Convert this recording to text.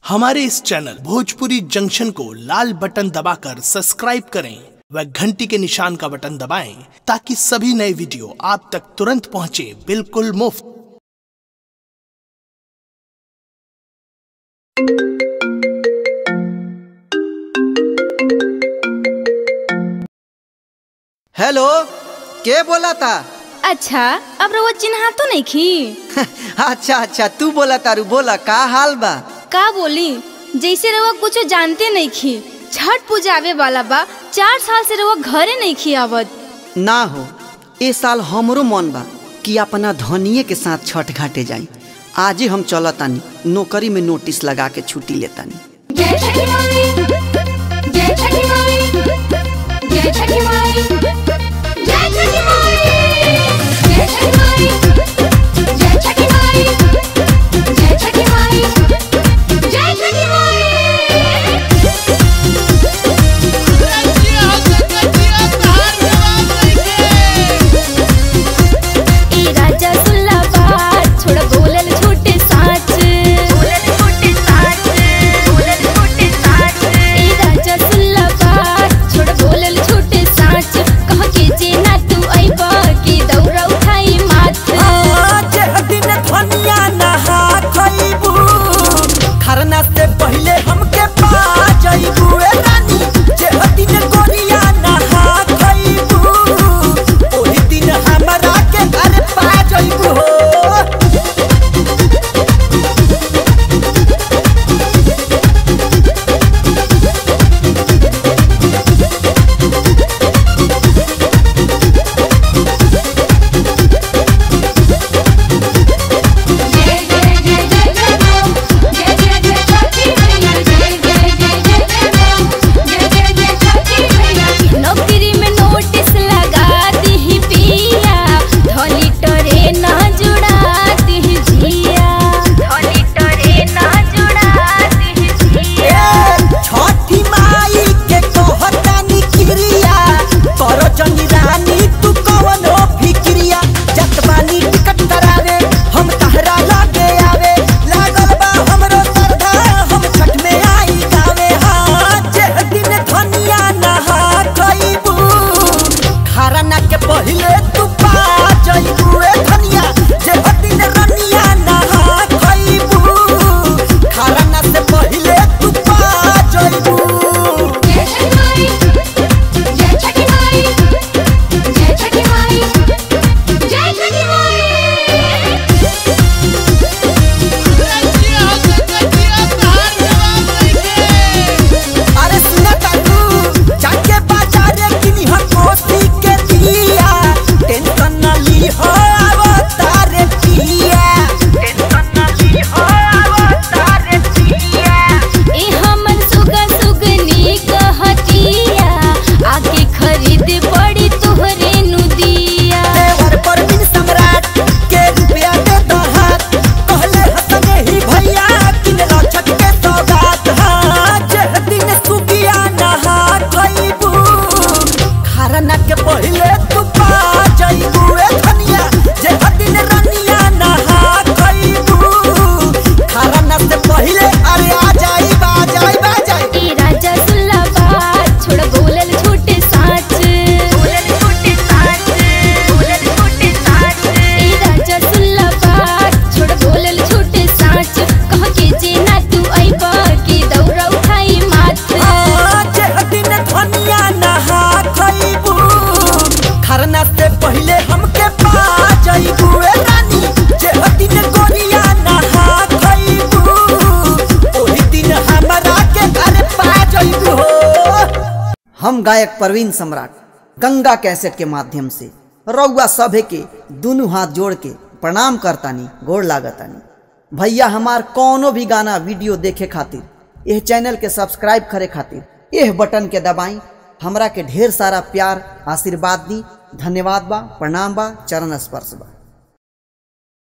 हमारे इस channel Bhojpuri junction को लाल button दबाकर सब्सक्राइब करें व घंटी के निशान का बटन दबाएं ताकि सभी नए वीडियो आप तक तुरंत पहुंचे बिल्कुल मुफ्त हेलो के बोला था अच्छा अब रउआ चिन्हा तो नहीं खी अच्छा अच्छा तू बोला तारू बोला का हाल बा का बोली जैसे रउआ कुछ जानते नहीं खी छठ पूजा आवे वाला बा चार साल से रउआ घरे नहीं खी आवत ना हो ए साल हमरो मन बा कि अपना धनिये के साथ छठ घाटे जाई आज ही हम चलतानी नौकरी में नोटिस लगा के छुट्टी लेतानी जय छठी माई जय छठी माई जय छठी माई जय छठी माई जय छठी माई जय छठी माई जय छठी माई जय छठी माई ए राजा सुल्ला बात छोड़ बोलल झूठे साच बोलल झूठे साच बोलल झूठे साच ए राजा सुल्ला बात छोड़ बोलल झूठे साच कह के जे ना तू आइबा की दौरा उठाई माथ आज दिन धनिया नहा खइबू खरना से पहले हमके पा जाइबू ए रानी जे दिन गोरिया नहा खइबू ओही दिन हमरा के घर पा जाइबू हो जय जय जय जय जय बोल जय जय जय छठी मैया जय जय जय जय जय बोल जय जय जय छठी मैया नौकरी में नोटिस लगा दी पिया धोली टरे ना जुड़ा दी जिया धोली टरे ना जुड़ा दी जिया छठी माई के कहतानी क्रिया करो जनी रानी तू कवनो फिक्रिया जतबानी टिकट करावे हम तहरा लागे आवे लागल बा हमरो सरधा हम छठ में आई गावे हाँ जे दिन धनिया नहा खइबू खरना के पहिले तू पा जइबू ए धनिया जे दिन रनिया नहा खइबू खरना से पहिले तू पा जइबू जय छठी माई जय छठी माई जय छठी माई जय छठी माई अरे सुना काकू जाके बाजारे किनी हो कोसी के दिया टेंशन न ली हो आवो तारे पिया टेंशन न ली हो आवो तारे पिया ए हमन सुगा सुगनी कहतिया आके खरीद पड़ी तोहरे नु दिया देवर पर बिन सम्राट के रुपया दे दो हाथ कहले हसने ही भैया किन रक्षक के सौगात हाँ जे दिन सुगिया नहा खइबू खरना के पहिले तू पा जइबू ए धनिया जे दिन रनिया नहा खइबू खरना से पहिले अरे आ जाई बा जाई बा जाई ए राजा सुल्ला बात छोड़ बोलल झूठे साच बोलल झूठे साच बोलल झूठे साच ए राजा सुल्ला बात छोड़ बोलल झूठे साच कह के जे ना तू आइबा की दौरा उठाई माथ आज दिन धनिया नहा खइबू खरना से पहिले हमके पा जइबू ए रानी जे दिन गोरिया नहा खइबू ओही दिन हमरा के घर पा जइबू हो हम गायक प्रवीण सम्राट गंगा कैसेट के माध्यम से रउआ सभे के दोनों हाथ जोड़ के प्रणाम करतानी गोड़ लागतानी भैया हमार कौनो भी गाना वीडियो देखे खातिर यह चैनल के सब्सक्राइब करे खातिर यह बटन के दबाई हमरा के ढेर सारा प्यार आशीर्वाद दी धन्यवाद बा प्रणाम बा चरण स्पर्श बा